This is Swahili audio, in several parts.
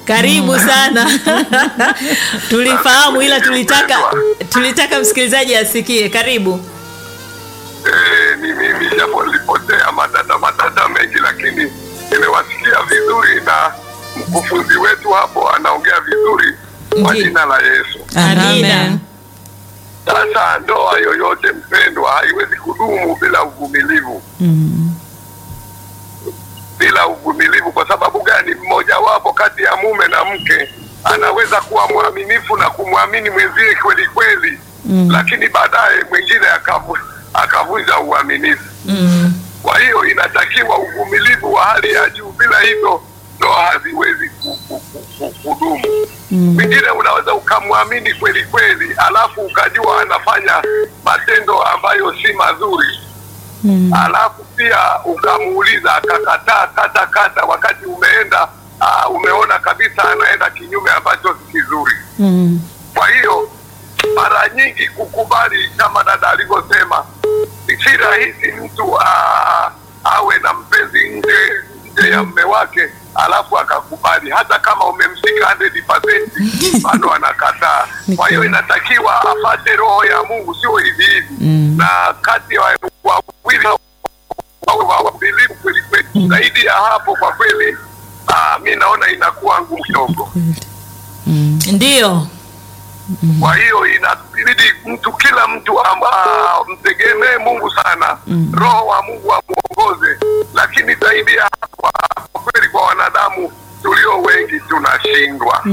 Karibu sana. Tulifahamu ila tulitaka tulitaka msikilizaji asikie. Karibu. Eh, ni mimi japo nilipotea madada madada mengi, lakini nimewasikia vizuri na mkufunzi wetu hapo anaongea vizuri kwa Ndiyo. jina la Yesu. Amina. Sasa ndoa yoyote mpendwa, haiwezi kudumu bila uvumilivu bila uvumilivu. Kwa sababu gani? Mmojawapo kati ya mume na mke anaweza kuwa mwaminifu na kumwamini mwenzie kweli kweli, lakini baadaye mwingine akavu, akavunja uaminifu. Kwa hiyo inatakiwa uvumilivu wa hali ya juu, bila hivyo ndoa haziwezi ku- ku- ku- ku- kudumu. Mwingine unaweza ukamwamini kweli kweli, alafu ukajua anafanya matendo ambayo si mazuri alafu pia ukamuuliza akakataa kata kata, wakati umeenda uh, umeona kabisa anaenda kinyume ambacho si kizuri. Kwa hiyo mara nyingi kukubali, kama dada alivyosema, si rahisi mtu uh, awe na mpenzi nje nje ya mme wake alafu akakubali, hata kama umemshika 100% bado anakataa. Kwa hiyo inatakiwa apate roho ya Mungu, sio hivi hivi, na kati ya wawili wawe wavumilivu kweli kweli. Zaidi ya hapo, kwa kweli ah, mi naona inakuwa ngumu kidogo. Ndiyo. Kwa hiyo inabidi mtu kila mtu amba mtegemee Mungu sana, roho wa Mungu amuongoze. Lakini zaidi ya hapo, kwa kweli, kwa wanadamu tulio wengi tunashindwa.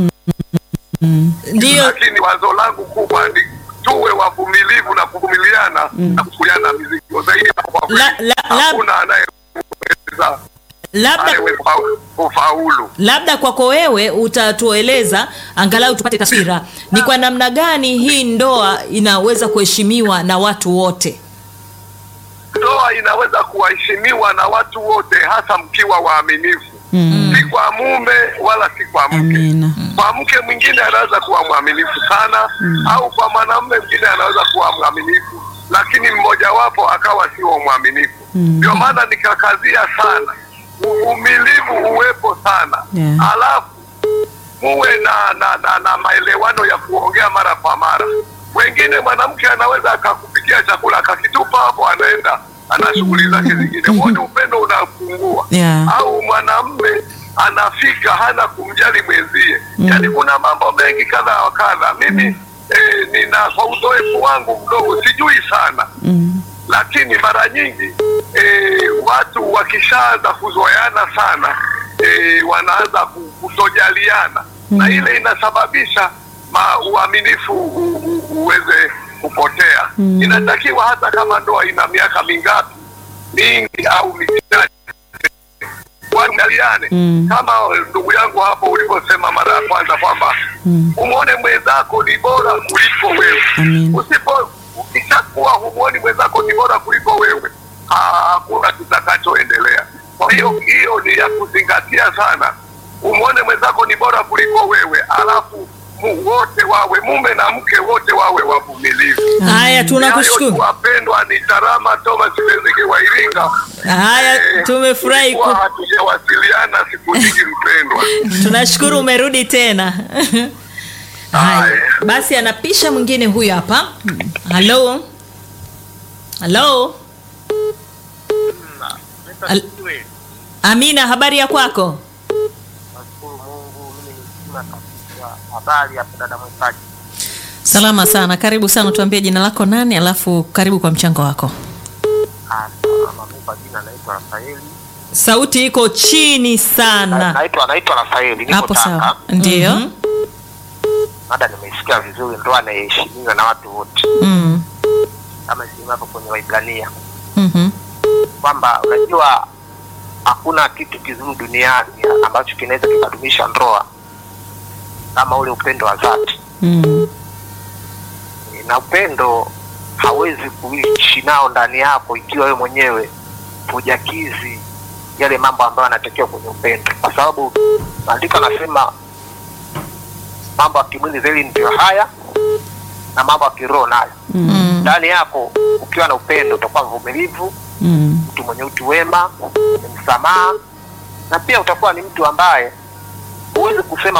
Ndiyo. Lakini wazo langu kubwa ni tuwe wavumilivu na kuvumiliana na kuchukuliana mizigo. Zaidi ya hapo, kwa kweli, La- la- la- hakuna anayeweza Labda anayeweza kufaulu. labda kwako wewe utatueleza angalau tupate taswira ni kwa namna gani hii ndoa inaweza kuheshimiwa na watu wote. ndoa inaweza kuheshimiwa na watu wote, hasa mkiwa waaminifu, si kwa mume wala si kwa mke. Amina. Kwa mke mwingine anaweza kuwa mwaminifu sana, au kwa mwanamume mwingine anaweza kuwa mwaminifu, lakini mmojawapo akawa sio mwaminifu. Ndio maana nikakazia sana uvumilivu uwepo sana, Yeah. alafu muwe na, na, na, na maelewano ya kuongea mara kwa mara. Wengine mwanamke anaweza akakupikia chakula akakitupa hapo, anaenda ana shughuli zake zingine, wote upendo unapungua. Yeah. Au mwanamme anafika hana kumjali mwenzie, yaani kuna mambo mengi kadha wa kadha. Mimi eh, nina kwa uzoefu wangu mdogo, sijui sana lakini mara nyingi e, watu wakishaanza kuzoeana sana e, wanaanza ku- kutojaliana na ile inasababisha ma, uaminifu u, u, uweze kupotea. Inatakiwa hata kama ndoa ina miaka mingapi mingi au michache waangaliane kama ndugu yangu hapo ulivyosema mara ya kwanza kwamba umwone mwenzako ni bora kuliko wewe. Amin. Usipo ukishakuwa humwoni mwenzako ni bora kuliko wewe, ha- hakuna kitakachoendelea. Kwa hiyo hiyo ni ya kuzingatia sana. Umwone mwenzako ni bora kuliko wewe, alafu mu, wote wawe mume na mke wote wawe wavumilivu. Haya, Hayo tunakushukuru. tu wapendwa, ni Tarama Thomas Bezige wa Iringa. Haya, Eh, tumefurahi ku... tulikuwa hatujawasiliana siku nyingi mpendwa. tunashukuru umerudi tena. Haya, Haya. basi anapisha mwingine huyu hapa. Halo, halo, Al- Amina, habari ya kwako? Nashukuru Mungu, mimi ni mzima kabisa. Habari ya dada mwekaji? Salama sana, karibu sana. Tuambie jina lako nani, alafu karibu kwa mchango wako. Ah, salama. Mimi kwa jina naitwa Rafaeli. Sauti iko chini sana. Naitwa naitwa Rafaeli, niko Hapo Tanga. sawa, ndio. Mhm. Mada nimeisikia vizuri, ndoa inaheshimiwa na watu wote, Mm. kama isema hapo kwenye Waibrania Mhm. kwamba unajua hakuna kitu kizuri duniani ambacho kinaweza kikadumisha ndoa kama ule upendo wa dhati, Mm. na upendo hawezi kuishi nao ndani yako ikiwa wewe mwenyewe hujakizi yale mambo ambayo yanatakiwa kwenye upendo, kwa sababu maandiko anasema mambo ya kimwili zaidi ndio haya na mambo ya kiroho nayo. Mm. Ndani yako ukiwa na upendo utakuwa mvumilivu, Mm. mtu mwenye utu wema, mwenye msamaha, na pia utakuwa ni mtu ambaye huwezi kusema